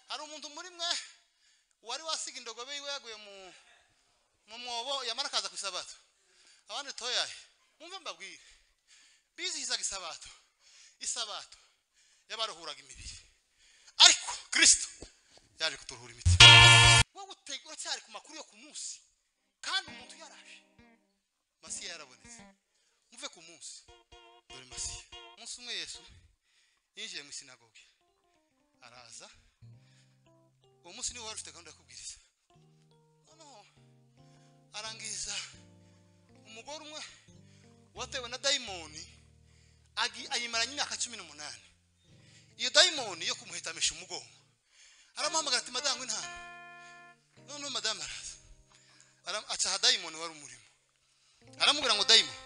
hari umuntu muri mwe wari wasiga indogobe yiwe yaguye mu mu mwobo yamara akaza ku isabato abandi toyaye mwumve mbabwire bizihizaga isabato isabato yabaruhuraga imibiri ariko kirisito yaje kuturuhura imiti wowe utega uracyari ku makuru yo ku munsi kandi umuntu yaraje masiya yarabonetse muve ku munsi dore masiya umunsi umwe yesu yinjiye mu isinagoge araza uwo munsi niwe wari ufite gahunda yo kubwiriza noneho arangiza umugore umwe watewe na dayimoni agi- ayimaranye imyaka cumi n'umunani iyo dayimoni yo kumuhetamisha umugongo aramuhamagara ati madamu intama noneho madamu araza Ara- acaha dayimoni wari umurimo aramubwira ngo dayimoni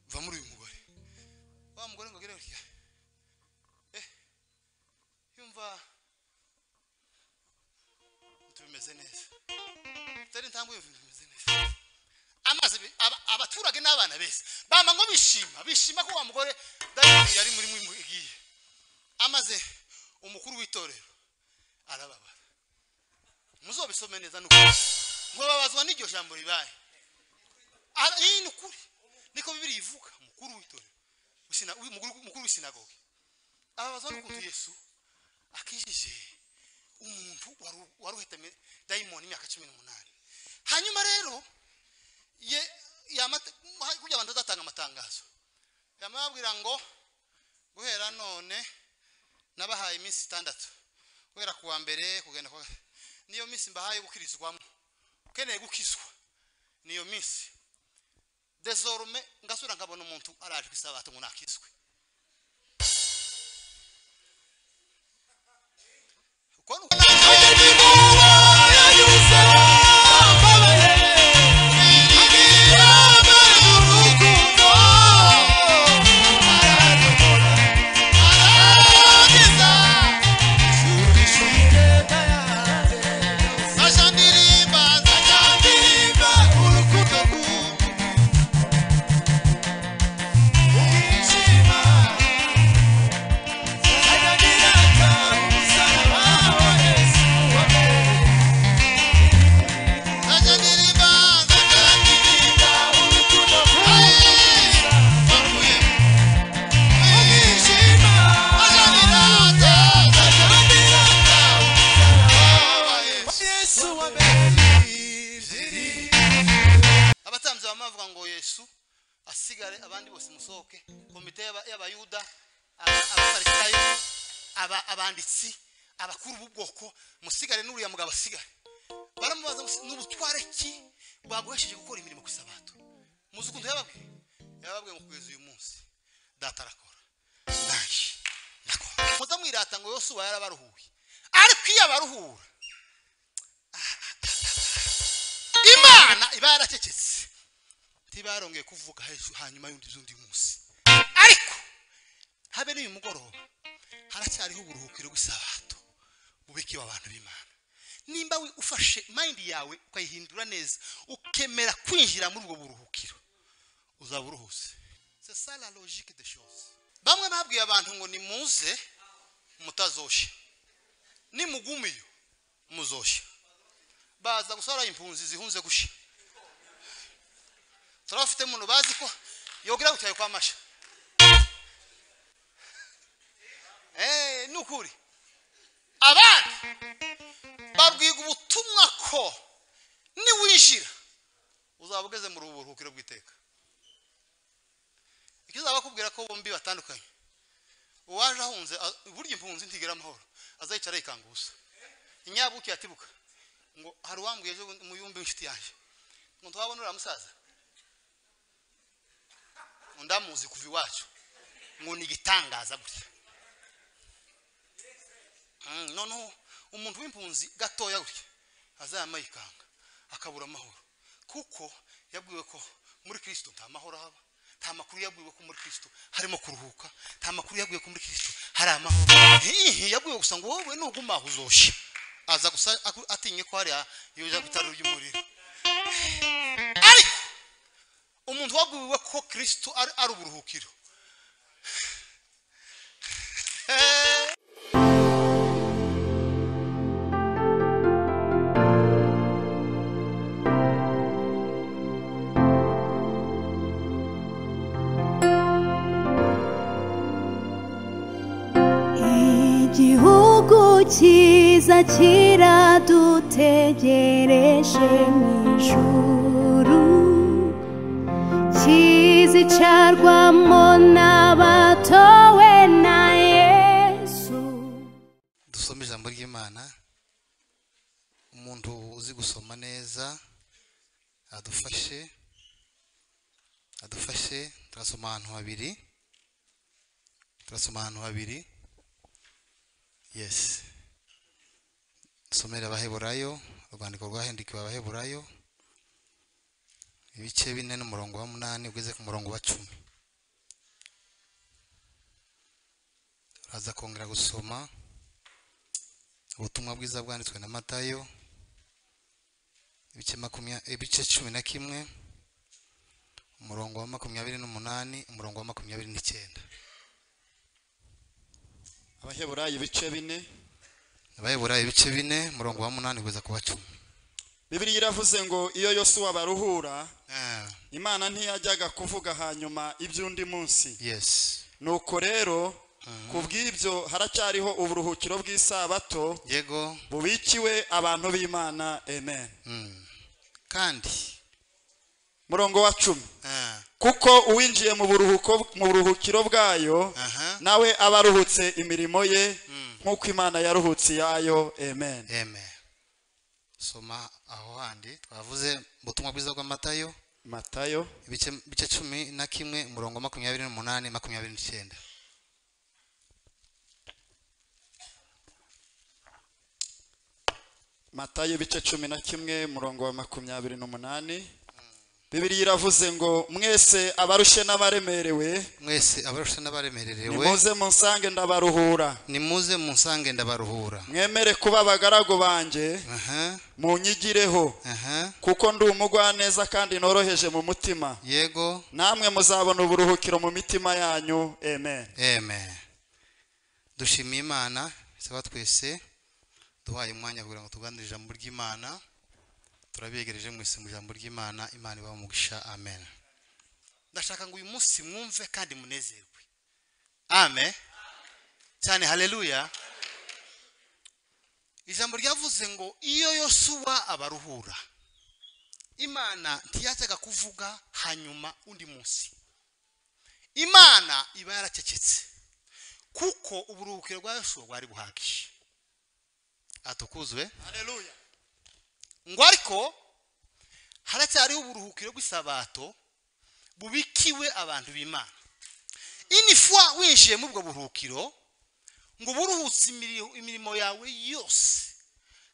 va muri uyu mugore wa mugore ngo agere gutya eh yumva tumeze neza tutari intambwe yumva tumeze neza amazi bi- aba- abaturage n'abana beza bama ngo bishima bishima ko wa mugore dayimoni yari muri mwe igiye amaze umukuru w'itorero arababara muzobisome neza nuko nkobabazwa n'iryo jambo ribaye Ara- iyi ni ukuri niko bibiri ivuga mukuru w'itorero usina- uyu mukuru mukuru w'isinagoge ababazwa n'ukuntu yesu akijije umuntu waru- wari uhetamye dayimoni imyaka cumi n'umunani hanyuma rero ye yamate kugira abantu bazatanga amatangazo yamabwira ngo guhera none nabahaye iminsi itandatu guhera ku wa mbere kugenda kwa niyo minsi mbahaye gukirizwamo ukeneye gukizwa niyo minsi desorume ngasubira nkabona umuntu araje ku isabato ngo nakizwe uko ni uko Aja ndirimba, aja ndirimba, urukundo rw'umuntu. Aja ndirimba, aja ndirimba, urukundo rw'umuntu. Bavuye. Aja ndirata, aja ndirata, umusaraba wa Yesu. abatambyi baba bavuga ngo yesu asigare abandi bose musohoke komite y'aba- y'abayuda aba- abafarisayo aba- abanditsi abakuru b'ubwoko musigare n'uriya mugabo asigare baramubaza ngo ni ubutware ki bwaguhesheje gukora imirimo ku isabato muzi ukuntu yababwiye yababwiye ngo kugeza uyu munsi data arakora nanjye ndakora muzamwirata ngo yosuwa yarabaruhuye ariko iyo abaruhura imana iba yaracecetse ntibarongeye kuvuga hejuru hanyuma y'undi z'undi munsi ariko habe n'uyu mugoroba haracyariho uburuhukiro bw'isabato bubikiwe abantu b'imana nimba we ufashe mayindi yawe ukayihindura neza ukemera kwinjira muri ubwo buruhukiro uzaba uruhuse c'est ça la logique des choses bamwe babwiye abantu ngo nimuze mutazoshe nimugumiyo muzoshe baza gusara impunzi zihunze gusha turabafite umuntu bazi ko yogera gutyaye kwa masha Eh, ni ukuri abandi babwiga ubutumwa ko niwinjira uzaba ugeze mu buruhukiro bw'iteka ikizaba bakubwira ko bombi batandukanye uwaje ahunze a- burya impunzi ntigera amahoro azayicara yikanguza inyabuki yatibuka ngo hari uwambwiye ejo bundi- muyumbi w'inshuti yanjye ngo ntiwabona uriya musaza ngo ndamuzi kuva iwacu ngo ni igitangaza gutya Mm, noneho umuntu w'impunzi gatoya gutya azayama yikanga akabura amahoro kuko yabwiwe ko muri kirisito nta mahoro haba nta makuru yabwiwe ko muri kirisito harimo kuruhuka nta makuru yabwiwe ko muri kirisito hari amahoro hihi yabwiwe gusa ngo wowe nugumaho uzoshe aza gusa aku- atinye ko hariya yoja gutara ry'umuriro ariko umuntu wabwiwe ko kirisito ari ari uburuhukiro igihugu cyiza kiradutegereje mu ijuru kizicarwamo n'abatowe na yesu dusome ijambo ry'imana umuntu uzi gusoma neza adufashe adufashe turasoma ahantu habiri turasoma ahantu habiri yesi dusomere abaheburayo urwandiko rwahendikiwe abaheburayo ibice bine n'umurongo wa munani ugeze ku murongo wa cumi uraza kongera gusoma ubutumwa bwiza bwanditswe na matayo ibice makumya ibice cumi na kimwe umurongo wa makumyabiri n'umunani umurongo wa makumyabiri n'icyenda abaheburayo ibice bine abayobora ibice bine umurongo wa munani kugeza ku wa cumi bibiliya iravuze ngo iyo yosuwa baruhura Ah, imana ntiyajyaga kuvuga hanyuma iby'undi munsi yes nuko rero ku bw'ibyo haracyariho uburuhukiro bw'isabato yego bubikiwe abantu b'imana amen Mm. kandi murongo wa cumi ah, kuko uwinjiye mu buruhuko mu buruhukiro bwayo aha nawe aba aruhutse imirimo ye nk'uko imana yaruhutse iyayo amen amen soma aho handi twavuze ubutumwa bwiza bw'amatayo matayo ibice ibice cumi na kimwe umurongo wa makumyabiri n'umunani makumyabiri n'icyenda matayo ibice cumi na kimwe murongo wa makumyabiri n'umunani bibiri iravuze ngo mwese abarushe n'abaremerewe mwese abarusha n'abaremererewe nimuze munsange ndabaruhura nimuze munsange ndabaruhura mwemere kuba abagaragu banjye aha munyigireho aha kuko ndi umugwaneza kandi noroheje mu mutima yego namwe muzabona uburuhukiro mu mitima yanyu amen amen dushimiye imana saba twese duhaye umwanya kugira ngo tuganire ijambo ry'imana turabegereje mwese mu ijambo ry'imana imana ibaha umugisha amen ndashaka ngo uyu munsi mwumve kandi munezerwe amen cyane haleluya ijambo ryavuze ngo iyo yosuwa abaruhura imana ntiyajyaga kuvuga hanyuma undi munsi imana iba yaracecetse kuko uburuhukiro bwa yosuwa bwari buhagije atukuzwe haleluya ngo ariko haracyariho uburuhukiro bw'isabato bubikiwe abantu b'imana inifwa winjiye muri ubwo buruhukiro ngo buruhutse imiri- imirimo yawe yose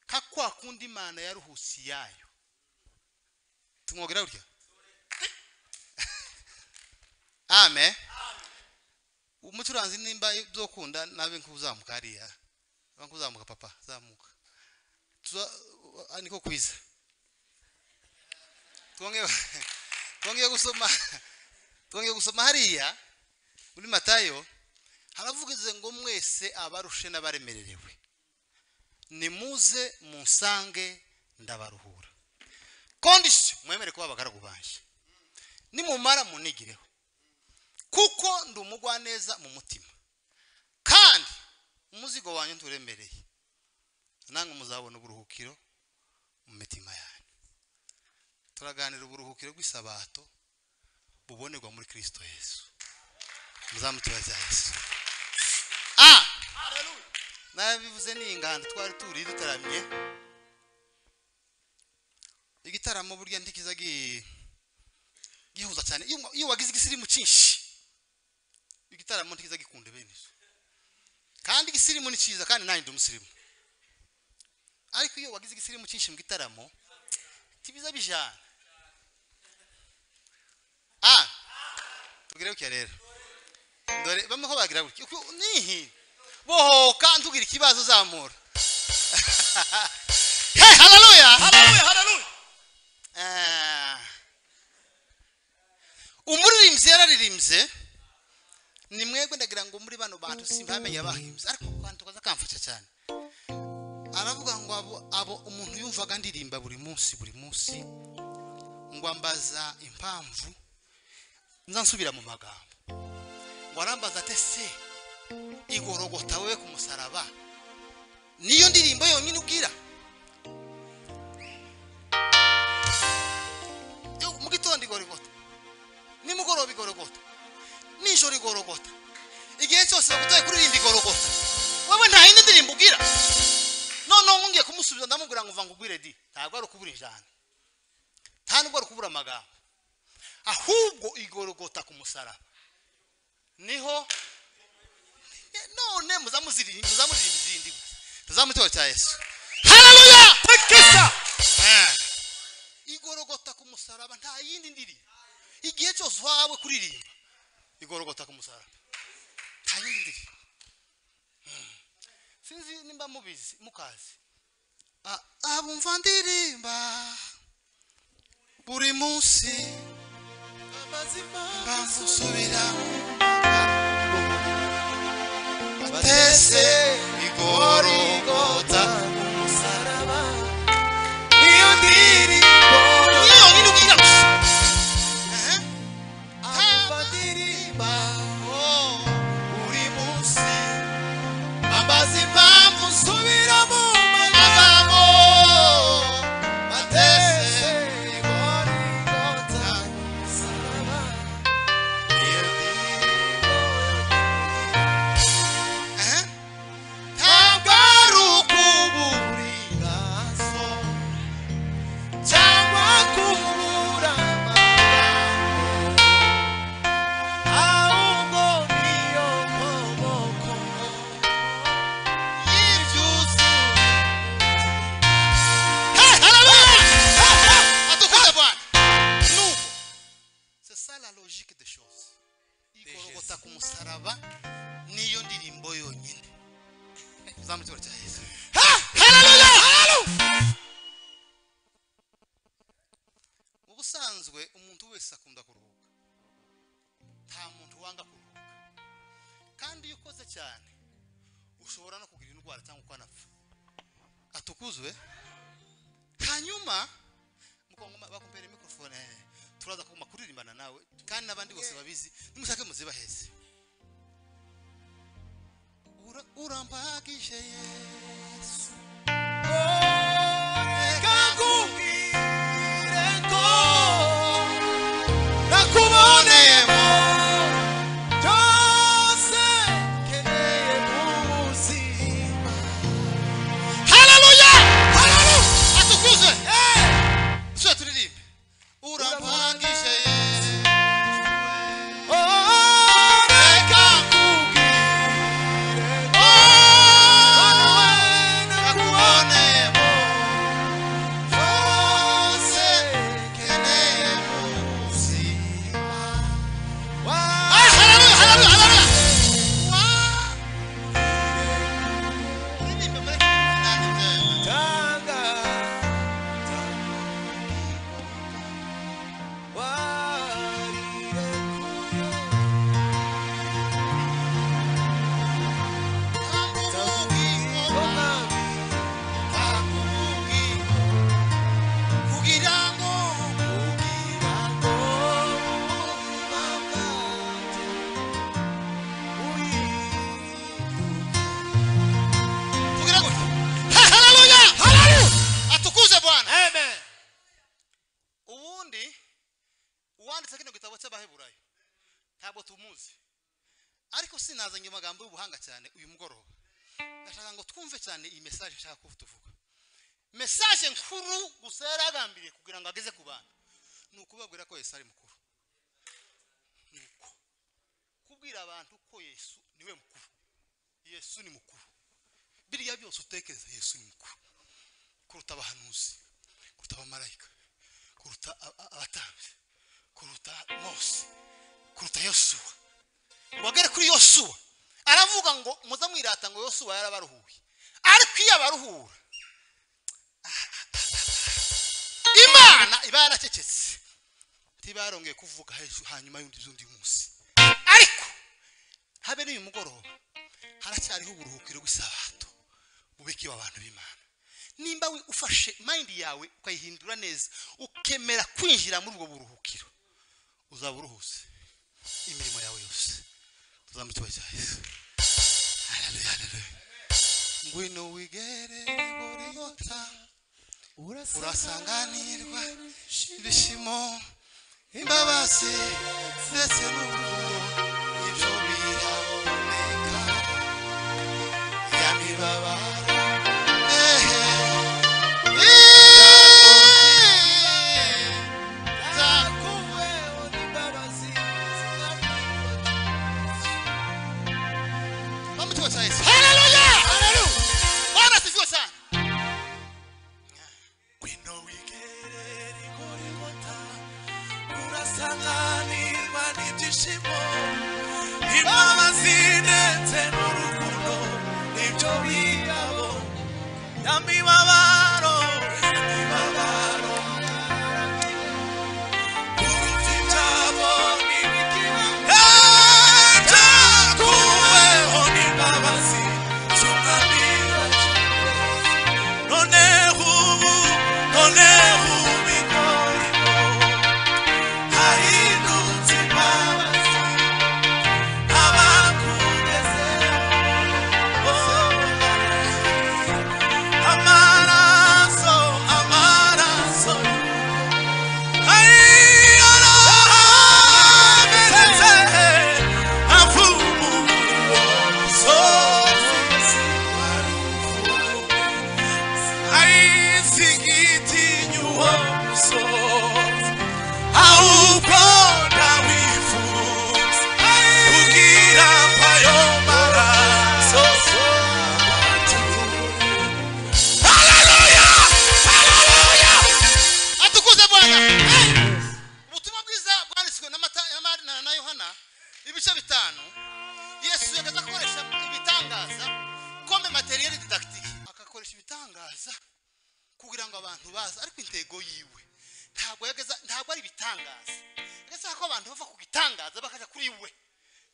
ka kwa kundi imana yaruhutse iyayo tumwogera burya amen umucuranzi nimba ibyo ukunda nabe nkuzamuka hariya nabe nkuzamuka papa zamuka tuza ah, niko kwiza twongeye twongeye gusoma twongeye gusoma hariya muri matayo haravugize ngo mwese abarushe n'abaremererewe nimuze munsange ndabaruhura kondisiyo mwemere kuba abagaragu banjye nimumara munigireho kuko ndi umugwaneza mu mutima kandi umuzigo wanyu nturemereye namwe muzabona uburuhukiro mu mitima yanyu turaganira uburuhukiro bw'isabato bubonerwa muri kirisito yesu muzamutubaza yesu ah nabivuze ni ingando twari turi dutaramye igitaramo burya ndikiza gi- gihuza cyane iyo iyo wagize igisirimu cyinshi igitaramo ntikiza gikunda bene izo kandi igisirimu ni cyiza kandi nanjye ndi umusirimu ariko iyo wagize igisirimu cyinshi mu gitaramo tibiza bijana ah tugire gutya rero dore bamwe ko bagira gutya Uku- nihi bohoka ntugira ikibazo zamura hey haleluya haleluya haleluya Ah. umuririmbyi yararirimbye ni mwebwe ndagira ngo muri bano bantu simbamenya abahimbye ariko abantu kaza kamfasha cyane aravuga ngo abo, abo umuntu yumvaga ndirimba buri munsi buri munsi ngo ambaza impamvu nza nsubira mu magambo ngo arambaza ate se igorogota wewe ku musaraba yonyine ubwira Yo, mu gitondo igorogota nimugoroba igorogota nijoro igorogota igihe cyose bagutaye kuririmba igorogota wowe nta yindi ndirimbo ubwira noneho nkungiye kumusubiza ndamubwira ngo mva ngo ugwire di ntabwo ari ukubura ijana nta nubwo ari ukubura amagambo ahubwo igorogota ku musaraba niho none muzamuziririmba muzamuririmba izindi tuzamutora cya yesu hararuya tekisa igorogota ku musaraba nta yindi ndirimbo igihe cyose uhawe kuririmba igorogota ku musaraba nta yindi ndirimbo Hmm. sinzi nimba mubizi mukazi Ah, abumva ndirimba buri munsi mpamvu usubiramo batese igorogota niyo ndirimbo niyo yonyine ubwira gusa Eh? Abumva ndirimba oh, buri munsi ambaza impamvu usubira mu magambo batese igorogota niyo Eh? ntabwo ari ukuburiraso cyangwa kubura amagambo ahubwo niyo maboko y'ibyuzuye adukuze bwana nuko c'est ça la logique des choses igorogota ku musaraba niyo ndirimbo yonyine uzamutora cya yesu haleluya ubusanzwe umuntu wese akunda kuruhuka nta muntu wanga kuruhuka kandi iyo ukoze cyane ushobora no kugira indwara cyangwa ukanapfa atukuzwe hanyuma mukongoma bakumbere mikrofone turaza kuguma kuririmbana nawe kandi n'abandi bose babizi nimushake muzibaheze Ura- urambagije yesu reka nkubwire ko nakuboneyemo byose nkeneye mu buzima haleluya haleluya atukuze tujye turirimbe urambagije yesu reka nkubwire kugira ngo haleluya haleluya atukuze bwana amen ubundi uwanditse kino gitabo cy'abaheburayo ntabwo tumuzi ariko sinazanye amagambo y'ubuhanga cyane uyu mugoroba ndashaka ngo twumve cyane iyi mesaje nshaka ko tuvuga mesaje nkuru gusa yari agambiriye kugira ngo ageze ku bantu ni ukubabwira ko yesu ari mukuru ni uko kubwira abantu ko yesu niwe mukuru yesu ni mukuru biriya byose utekereza yesu ni mukuru kuruta abahanuzi kuruta abamarayika kuruta a- a- abatambyi kuruta mose kuruta yosuwa ngo agere kuri yosuwa aravuga ngo muze mwirata ngo yosuwa yarabaruhuye ariko iyo abaruhura imana iba yaracecetse ntibarongeye kuvuga hejuru hanyuma y'undi z'undi munsi ariko habe n'uyu mugoroba haracyariho uburuhukiro bw'isabato bubikiwe abantu b'imana nimba we ufashe mayindi yawe ukayihindura neza ukemera kwinjira muri ubwo buruhukiro uzaba uruhuse imirimo yawe yose tuzamutuwe cya yesu Haleluya, haleluya. ngo ngwino wigere buri yota urasanganirwa ibishimo imbabazi ndetse n'urukundo ibyo biraboneka yamibabaro ehe Vamos tuwa saisi. Haleluya! Haleluya! Bwana asifiwe sana. urasanganirwa n'ibyishimo imbabazi ndetse n'urukundo nibyo biyabo nyamibabaro nyamibabaro urubyitabo n'ibigira ntakuweho n'imbabazi z'umwami wacu noneho ubu noneho ubigorimo ahindutse imbabazi abakugezeho amaraso amaraso ayarahamenetse avumuwe umusozi ayisigitinye umusozi ahubwo ndawifuza kugira ayo maraso Hallelujah! Hallelujah! atukuze bwana Eh! ubutumwa bwiza bwanditswe na mata na Mari- na- na yohana ibice bitanu yesu yageza gukoresha ibitangaza kome materiyeri didakitike akakoresha ibitangaza kugira ngo abantu baze ariko intego yiwe ntabwo yageza ntabwo ari ibitangaza yageza ko abantu bava ku gitangaza bakajya kuri we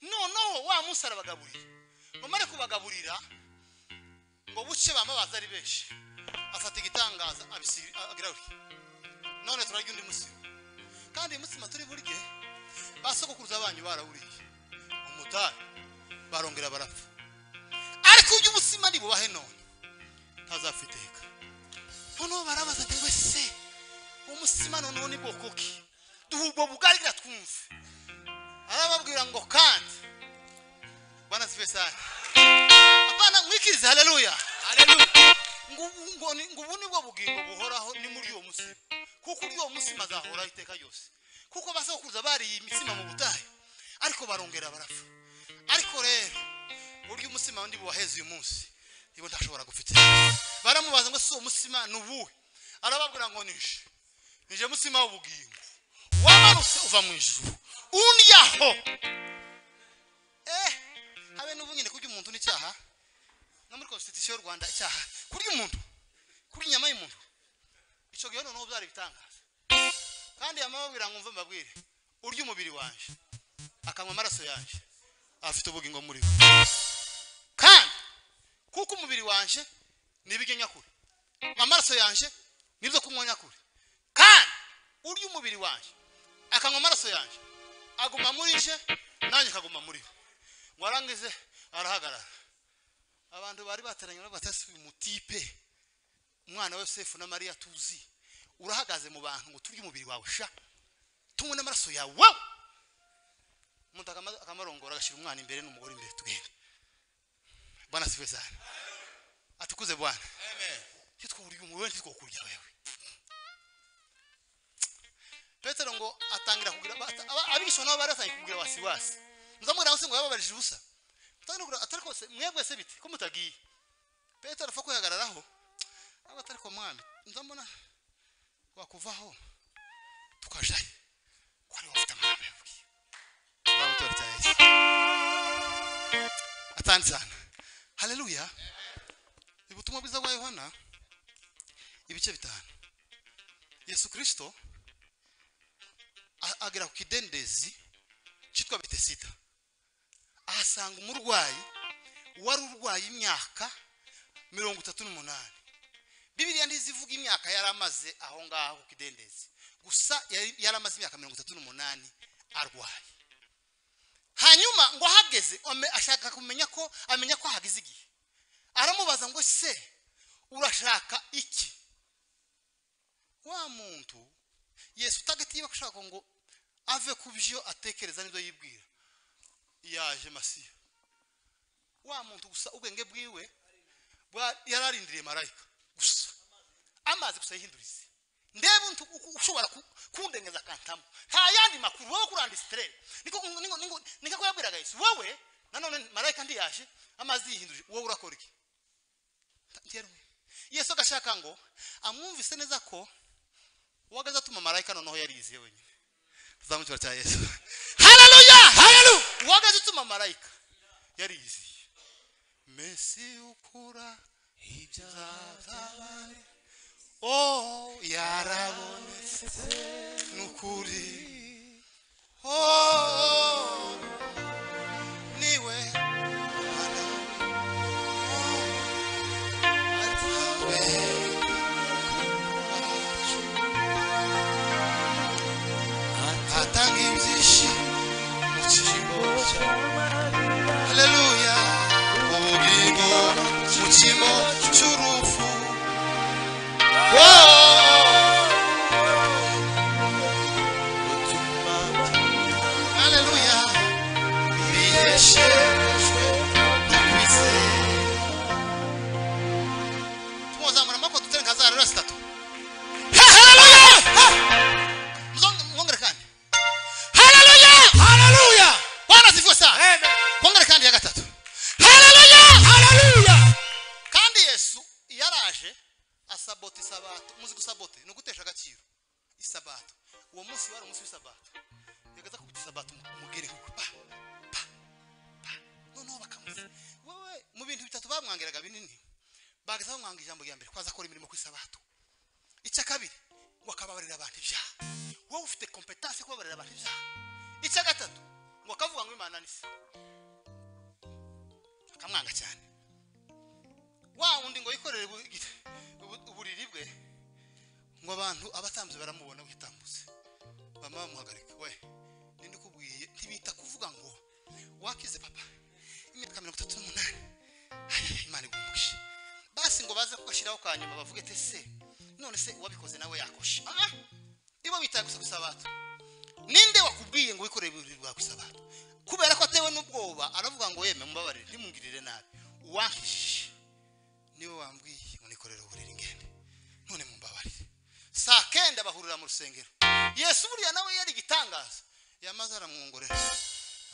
noneho wa munsi arabagaburira bamare kubagaburira ngo buce bamabaza ari benshi afata igitangaza abisi- agarura none turarya undi mutsima kandi uyu mutsima turi burye ba sogokuruza banyu barawuriye umutari barongera barapfa ariko uyu mutsima nibubahe none ntazapfa iteka noneho barabaza ati wese uwo mutsima noneho ni bwoko ki duha ubwo bugarira twumve arababwira ngo kandi bwana sife sana apana mwikirize haleluya Ngubu- ngo ni- ngo ubu ni bwo bugingo buhoraho ni muri uwo musima kuko uri uwo musima azahoraho iteka ryose kuko basokuruza bariye imitsima mu butayu ariko barongera barapfa ariko rero burya umusima undi buwaheze uyu munsi nibo ntashobora gufite baramubaza ngo si uwo musima ni uwuhe arababwira ngo nishe nije musima w'ubugingo wamanutse uva mu ijuru unyaho eh habe n'ubu nyine kurya umuntu n'icyaha no muri constitution y'u rwanda icyaha kurya umuntu kurya inyama y'umuntu icyo gihe noneho byari ibitangaza kandi yamababwira ngo mve mbabwire urya umubiri wanjye akanywa amaraso yanjye afite ubugingo muri we kandi kuko umubiri wanjye ni ibiryo nyakuri amaraso yanjye nibyo kunywa nyakuri kandi urya umubiri wanjye akanywa amaraso yanjye aguma muri je nanjye akaguma muri we ngo arangize arahagarara abantu bari bateranye n'abatasi mutipe umwana wa Yosefu na Mariya tuzi urahagaze mu bantu ngo turye umubiri wawe sha tunywe n'amaraso yawe wow! umuntu akama- akamarongora agashyira umwana imbere n'umugore imbere tugenda bwana sife sana atukuze bwana icyo twurya umubiri we ntitwokurya wewe petero ngo atangira kugira bata- aba- abigishwa nabo bari batangiye kugira wasiwasi muzamubwira ngo se ngo yababarije ubusa Mutangire kugira- atari kose mwebwe se bite ko mutagiye petero apfa kwihagararaho ariko atari ko mwami nzambona wakuvaho tukajayo ko ari wafite amagambo yabwiye nzamutora cya yesu atandi sana haleluya ubutumwa bwiza bwa yohana ibice bitanu yesu kirisito a- agera ku kidendezi cyitwa betesida ahasanga umurwayi wari urwaye imyaka mirongo itatu n'umunani bibiriya ntizivuga imyaka yari amaze aho ngaho ku kidendezi gusa yari yari amaze imyaka mirongo itatu n'umunani arwaye hanyuma ngo ahageze ame- ashaka kumenya ko amenya ko ahageze igihe aramubaza ngo ngo se urashaka iki wa muntu yesu utagatiye ashaka ngo ave ku byo atekereza n'ibyo yibwira yaje masiya wa muntu gusa ubwenge bwiwe bwa- yari arindiriye marayika gusa amazi gusa yihindurize ndebe untu- uku- ushobora ku- kundengeza akantamo nta yandi makuru wowe kurandisitere niko niko- niko niko yabwiraga yesu wowe nanone marayika ndiyaje amazi yihindurije wowe urakora iki Nterwe. yesu agashaka ngo amwumvise neza ko uwagaze atuma marayika noneho yariyiziye wenyine tuzamukira cya yesu haleluya haleluya uwagaze atuma marayika yariyiziye mesi ukura ibyazabari o yarabonetse nukuri o niwe atanga ibyishimo mu cyimbo cya haleluya ubugingo mu cyimbo cy'urupfu haleluya biyeshejwe n'ukwizera tumuzamura amaboko dutere nka za rura zitatu Ha, haleluya Ha! Mzonge- mwongere kandi haleluya haleluya bwana asifiwe sana kongere kandi ya gatatu haleluya haleluya kandi yesu iyo araje asabota isabato muzi gusabote ni ugutesha agaciro isabato uwo munsi wari umunsi w'isabato yageza kubita isabato umugeri pa pa pa noneho bakamuzi wewe mu bintu bitatu bamwangiraga binini bageza bamwanga ijambo rya mbere kwaza akora imirimo ku isabato icya kabiri ngo akababarira abantu ibyaha wowe ufite kompetanse yo kubabarira abantu ibyaha icya gatatu ngo akavuga ngo imana nisi akamwanga cyane wa wundi ngo yikorere ubu- ubu- uburiri bwe ngo abantu abatambyi baramubona witambutse mama bamuhagarike we ninde ukubwiye ntibita kuvuga ngo wakize papa imyaka mirongo itatu n'umunani Ayaya, imana igumugishe basi ngo baze kugashyiraho kwa nyuma bavuge ati se none se uwabikoze nawe yakoshe aha ibo bitaye gusa gusabato ninde wakubwiye ngo wikoreye uburiri bwawe gusabato kubera ko atewe n'ubwoba aravuga ngo yeme mumbabarire ntimungirire nabi uwankishije niwe wambwiye unikorera uburiri ngende none mumbabarire saa kenda bahurira mu rusengero yesu buriya nawe yari igitangaza yamaze aramwongorera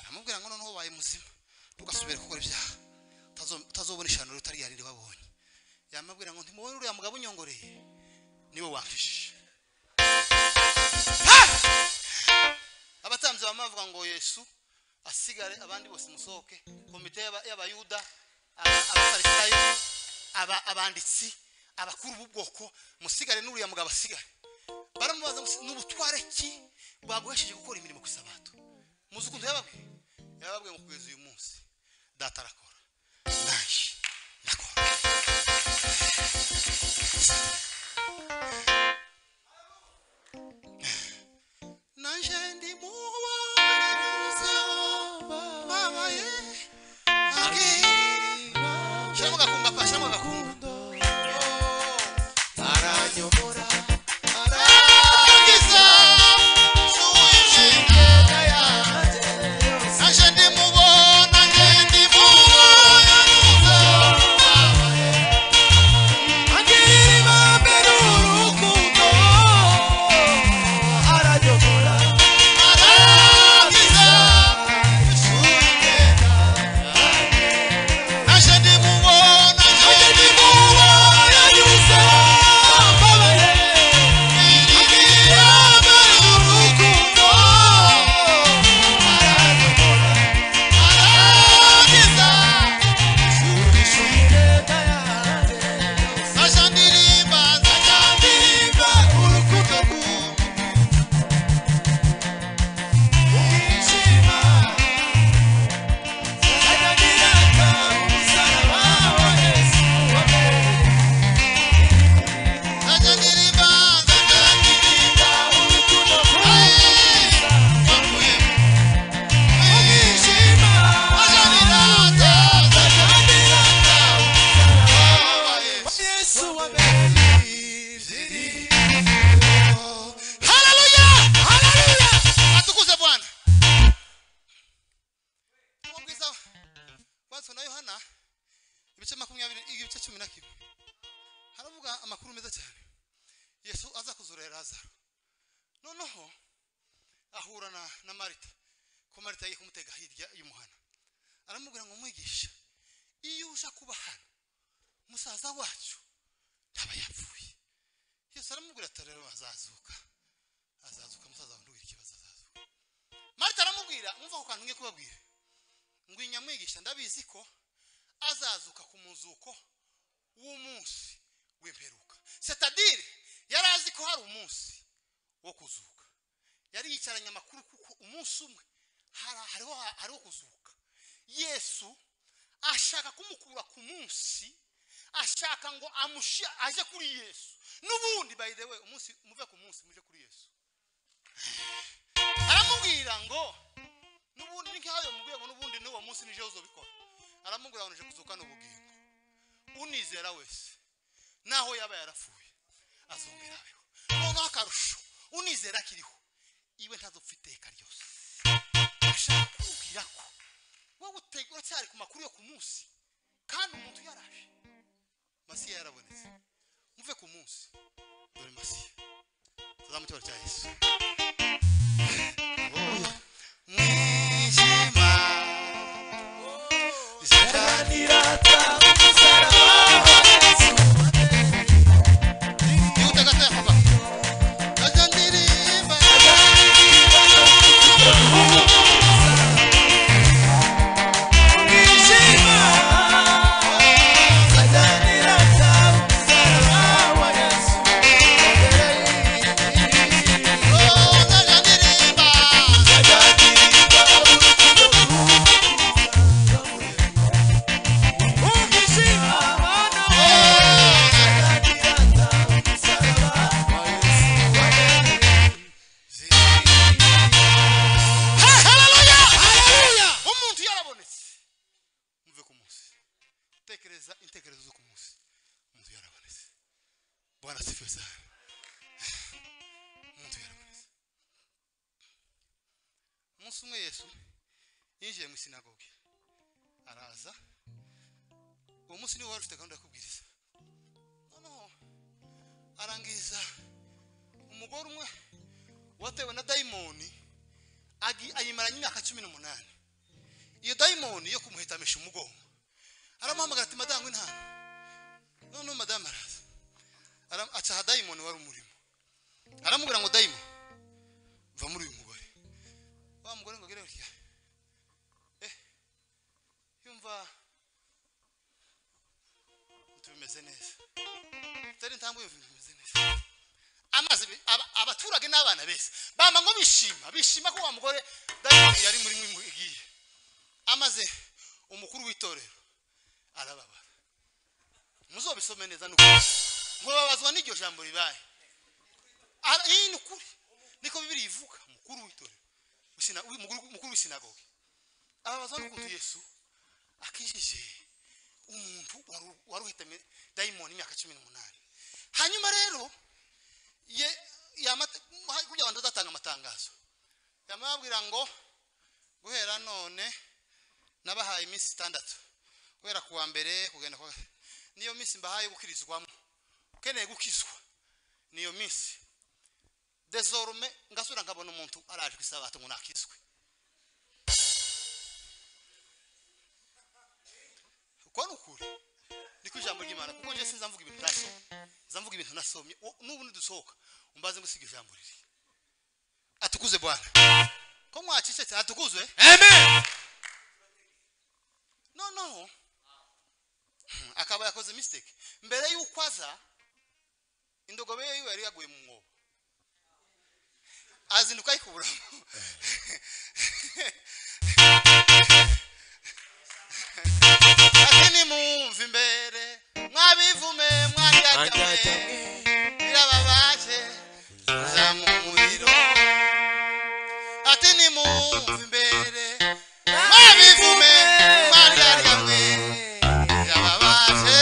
aramubwira ngo noneho ubaye muzima tugasubira gukora ibyaha Utazo- utazobona ishanuro utari yarire wabonye yamabwira ngo ntimubone uriya mugabo unyongoreye niwe wankishije Ha! abatambyi bamwe bavuga ngo yesu asigare abandi bose musohoke komite y'aba- y'abayuda aba- abafarisayo aba- abanditsi abakuru b'ubwoko musigare n'uriya mugabo asigare baramubaza ngo ni ubutware ki baguhesheje gukora imirimo ku isabato muzi ukuntu yababwiye yababwiye ngo kugeza uyu munsi data arakora nanjye ndakora nanjye ndi mu babaye shyiramo agakumba pa shyiramo agakumba arakiza suwishina nanjye ndimubona nanjye ndimubona kimwe haravuga amakuru meza cyane yesu aza kuzurera lazaro noneho ahura na, na marita ko marita yagiye kumutega hirya y'umuhana aramubwira ngo mwigisha iyo uje kuba hano musaza wacu ntaba yapfuye yesu aramubwira ati rero azazuka azazuka musaza wawe ntugire ikibazo azazuka marita aramubwira mwumva ko kantu ngiye kubabwira ngwinya mwigisha ndabizi ko azazuka ku muzuko w'umunsi w'imperuka setadire yari azi ko hari umunsi wo kuzuka yari yicaranye amakuru kuko umunsi umwe hari- hariho hariho kuzuka yesu ashaka kumukura ku munsi ashaka ngo amushi aje kuri yesu n'ubundi by the way umunsi muve ku munsi muje kuri yesu aramubwira ngo n'ubundi ni nkayo mubwiye ngo n'ubundi n'uwo munsi nije uzobikora aramubwira ngo nije kuzuka n'ubugingo unizera wese naho yaba yarapfuye azongera abeho noneho akarusho unizera akiriho iwe ntazopfa iteka ryose ashaka kukubwira ko wowe utega uracyari ku makuru yo ku munsi kandi umuntu yaraje masiya yarabonetse muve ku munsi dore masiya tuzamutora cya yesu mwijima yihuta gato papa gato ndirimba oh gato ndirimba Hey, hallelujah! umuntu yarabonetse muve ku munsi tekereza intekerezo zo ku munsi umuntu yarabonetse bwana sifiwe sana umuntu yarabonetse umunsi umwe yesu yinjiye mu isinagogi araza uwo munsi niwe wari ufite gahunda yo kubwiriza noneho arangiriza umugore umwe watewe na dayimoni agi- ayimaranye imyaka cumi n'umunani iyo dayimoni yo kumuhetamisha umugongo aramuhamagara ati madamu nta noneho madamu araza Ara- acaha dayimoni wari umurimo aramubwira ngo dayimoni va muri uyu mugore wa mugore ngo agere gutya eh yumva ntibimeze neza utari intambwe yumva bimeze neza amazi bi- aba- abaturage n'abana beza bama ngo bishima bishima ko wa mugore dayimoni yari muri mwe igiye amaze umukuru w'itorero arababara muzobisome neza nuko mubabazwa n'iryo jambo ribaye Ara- iyi ni ukuri niko bibiri ivuga umukuru w'itorero w'isina- w'umukuru- umukuru w'isinagogi ababazwa n'ukuntu yesu akijije umuntu wari- wari uhetamye dayimoni imyaka cumi n'umunani hanyuma rero ye yamata kugira ngo ndatanga amatangazo yamabwira ngo guhera none nabahaye iminsi itandatu guhera ku wa mbere kugenda kwa niyo minsi mbahaye gukirizwamo ukeneye gukizwa niyo minsi desorme ngasubira nkabona umuntu araje ku isabato ngo nakizwe uko ni ukuri niko ijambo ry'imana kuko njye sinza mvuga ibintu ntashye zamvuga ibintu nasomye O- n'ubu nidusohoka umbaze ngo siga ijambo riri atukuze bwana ko mwacicetse atukuzwe noneho hmm, akaba yakoze mistake mbere y'uko aza indogobe ye yiwe yari yaguye mu mwobo azinduka ayikuburamo ati nimumve imbere mwabivume mwaryajyamwe birababaje kuza mu muriro ati nimumve imbere mwabivume mwaryajyamwe birababaje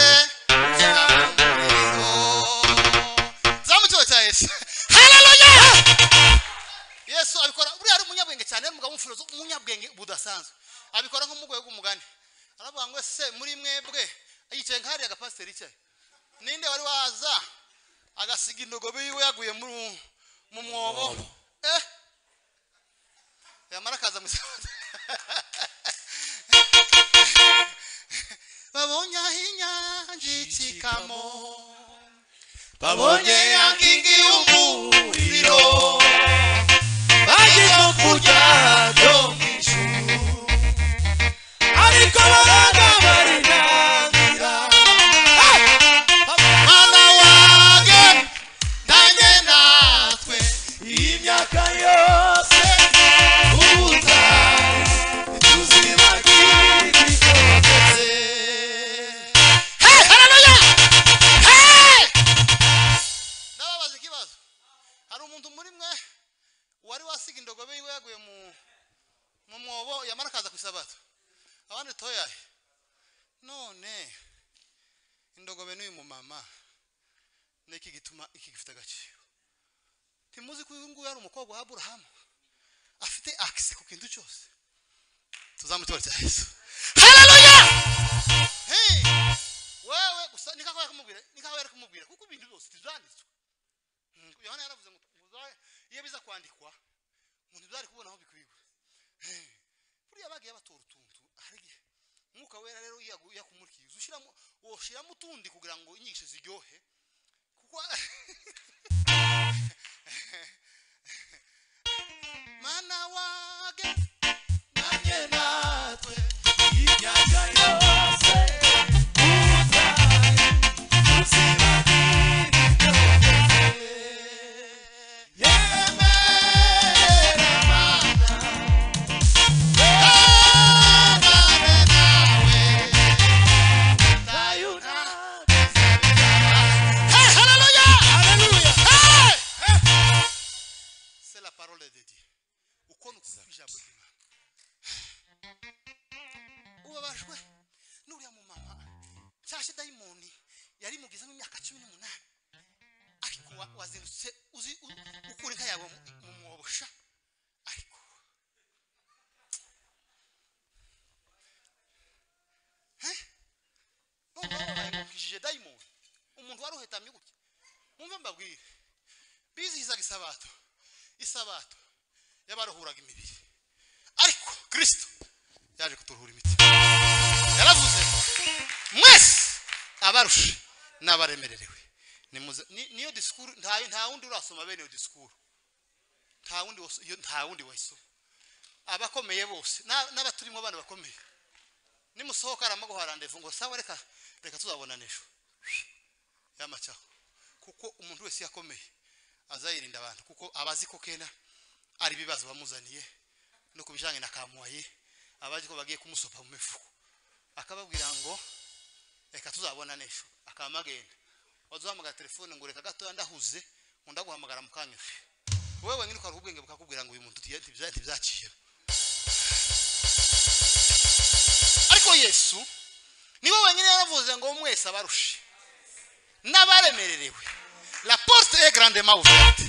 kuza mu muriro zamukiwe cya yesu haleluya yesu abikora buriya ari umunyabwenge cyane ari umugabo w'umufirozo umunyabwenge budasanzwe abikora nk'umugore w'umugani aravuga ngo se muri mwebwe yicaye nka hariya agapasiteri yicaye ninde wari waza agasiga indogobe yiwe yaguye mu mu mwobo eh yamara akaza mu isabato babonye aho inyanja icikamo babonye ya nkingi y'umuriro bagiye kurya byo mu ijuru ariko babaga barinangira mwana wage nanjye natwe iyi myaka yose ubutayu ntituzibagirwe rwose Hey, hallelujah! Hey! ndababaza ikibazo hari umuntu muri mwe wari wasiga indogobe yiwe yaguye mu mu mwobo yamara akaza ku isabato abandi toyaye none indogobe n'uyu mumama niki gituma iki gifite agaciro ntimuzi ko uyu nguyu ari umukobwa wa aburahamu afite akise ku kintu cyose tuzamutore cya yesu haleluya hey! wewe gusa nikako yakumubwira nikako yakumubwira kuko ibintu byose byanditswe Mm, yohana yaravuze ngo muzabe iyo biza kwandikwa umuntu byari kubona aho bikwiwe Eh, buriya bagiye batora utuntu hari igihe umwuka wera rero yagu- yakumurikiye ushiramo woshiramo utundi kugira ngo inyigisho ziryohe kuko mana wage nanjye natwe iyi myaka yose ubutayu tuzibagirwe rwose c'est la parole de Dieu. Ukuntu kukwija buzima. Ubabajwe n'uriya mumama cyashye dayimoni yari mugizemo imyaka cumi n'umunani ariko wa- wazindutse uzi u- ukura inka yawe mu- mu mwobosha ariko Eh? Noneho bayimukishije dayimoni umuntu wari uhetamye gutya mumve mbabwire bizihizaga isabato isabato y'abaruhuraga imibiri ariko kirisito yaje kuturuhura imitima yaravuze ngo, mwese abarushe n'abaremererewe Nimuze- ni- niyo disikuru nta nta wundi urasoma bene iyo disikuru nta wundi wos- iyo- nta wundi wayisoma abakomeye bose na- n'abaturimo abana bakomeye nimusohoka aramaguha randevu ngo sawa reka reka tuzabonana ejo yamacaho kuko umuntu wese yakomeye azayirinda abantu kuko abazi ko kena ari ibibazo bamuzaniye no kubijanye na kamuwaye abazi ko bagiye kumusopa mu mifuko akababwira ngo reka tuzabona n'ejo akamagenda wazahamagara telefone ngo reka gatoya ndahuze ngo ndaguhamagara mu kanya ufi wowe wenyine ukari ubwenge bukakubwira ngo uyu muntu tiye- ntibya- ntibyaciye ariko yesu niwe wenyine yaravuze ngo mwese abarushe n'abaremererewe la porte est grandement ouverte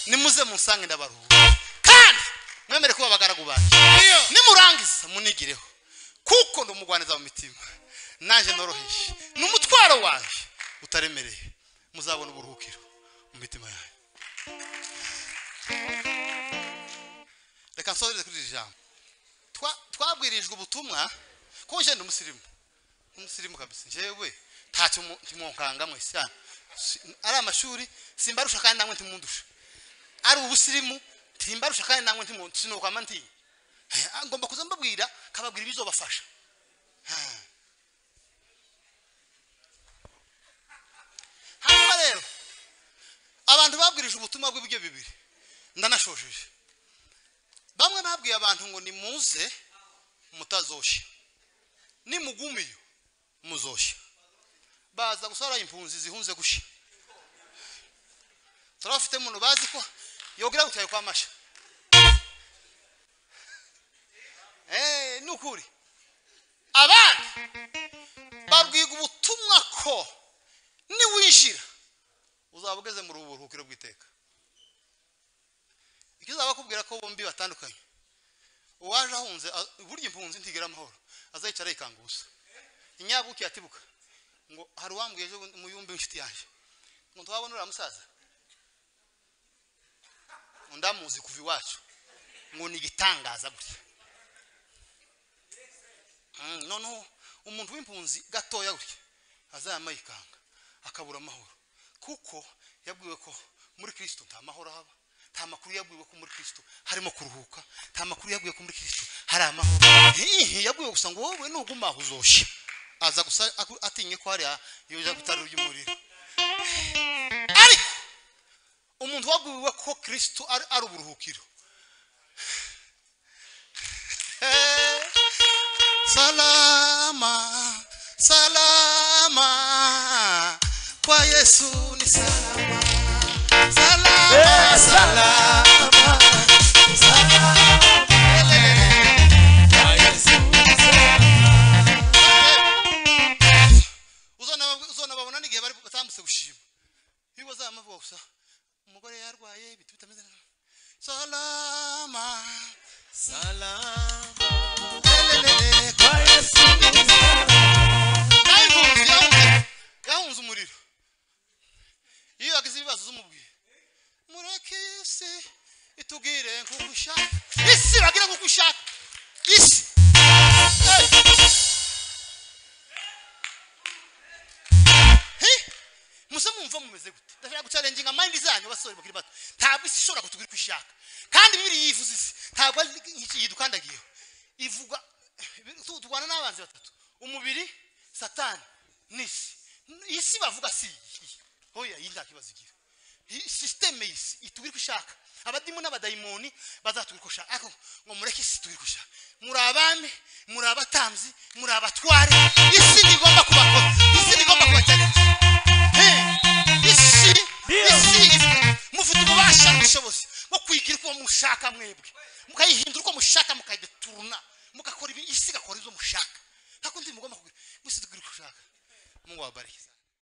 nimuze munsange ndabaruhura kandi mwemere kuba abagaragu banjye nimurangiza munigireho kuko ndumugwaniza mu mitima nanjye noroheje ni umutwaro wanjye utaremereye muzabona uburuhukiro mu mitima yanyu reka nsohoreze kuri iri jambo Twa- twabwirijwe ubutumwa ko jye ndi umusirimu umusirimu kabisa njyewe ntacyo mu- ntimwonkanga mwese hano Si- ari amashuri simbarusha kandi namwe ntimundusha ari ubusirimu ntimbarusha kandi namwe ntimundusha sinokwama ntinya Eh, ngomba kuza mbabwira kababwira ibizobafasha Ah. hanyuma rero abantu babwirije ubutumwa bw'ibyo bibiri ndanashojeje bamwe babwiye abantu ngo nimuze mutazoshye nimugumiyo muzoshya baza gusara impunzi zihunze gushya turabafite umuntu bazi ko yogira gutyaye kwa masha Eh, ni ukuri abandi babwiga ubutumwa ko niwinjira uzaba ugeze mu buruhukiro bw'iteka icyo uzaba bakubwira ko bombi batandukanye uwaje ahunze a- burya impunzi ntigera amahoro azayicara yikanguza inyabuki yatibuka ngo hari uwambwiye ejo bundi muyumbe inshuti yanjye ngo ntwabone uriya musaza ngo ndamuzi kuva iwacu ngo ni igitangaza gutya Mm, noneho umuntu w'impunzi gatoya gutya azayama yikanga akabura amahoro kuko yabwiwe ko muri kirisito nta mahoro haba nta makuru yabwiwe ko muri kirisito harimo kuruhuka nta makuru yabwiwe ko muri kirisito hari amahoro hihi yabwiwe gusa ngo wowe nuguma aho uzoshya aza gusa aku- atinye ko hariya yoja gutara ry'umuriro ariko umuntu wabwiwe ko kirisito ari ari uburuhukiro salama salama kwa yesu ni salama salama salama Uzonaba- uzonababona n'igihe bari batambutse gushima iyo bazamavuga gusa umugore yarwaye ibintu bitameze neza salama Salama lelelele, kwa Yesu nawe impunzi yahunze- yahunze umuriro iyo yagize ibibazo z'umubwiye mureke isi itubwire nk'uko ushaka isi bagire nk'uko ushaka isi Hey! Hey! muse mwumva mumeze gute ndashaka gucarenginga mayindi zanyu basore bakiri bato ntabwo isi ishobora kutubwira uko ishaka kandi bibiri yivuze isi ntabwo ari iki yidukandagiyeho ivuga tu- turwana n'abanzi batatu umubiri satani n'isi isi bavuga si iyi oya iyi nta kibazo igira iyi sisiteme y'isi itubwira uko ishaka abadimu n'abadayimoni bazatubwira uko ishaka ariko ngo mureke isi itubwire uko ishaka muri abami muri abatambyi muri abatware isi ntigomba kubakora isi ntigomba kubakenera isi isi mufite ububasha n'ubushobozi bwo kwigira uko mushaka mwebwe mukayihindura uko mushaka mukayideturuna mugakora ibi isi igakora ibyo mushaka ntabwo ndi mugomba kugira gusa tugire uko ushaka mungu wabarikize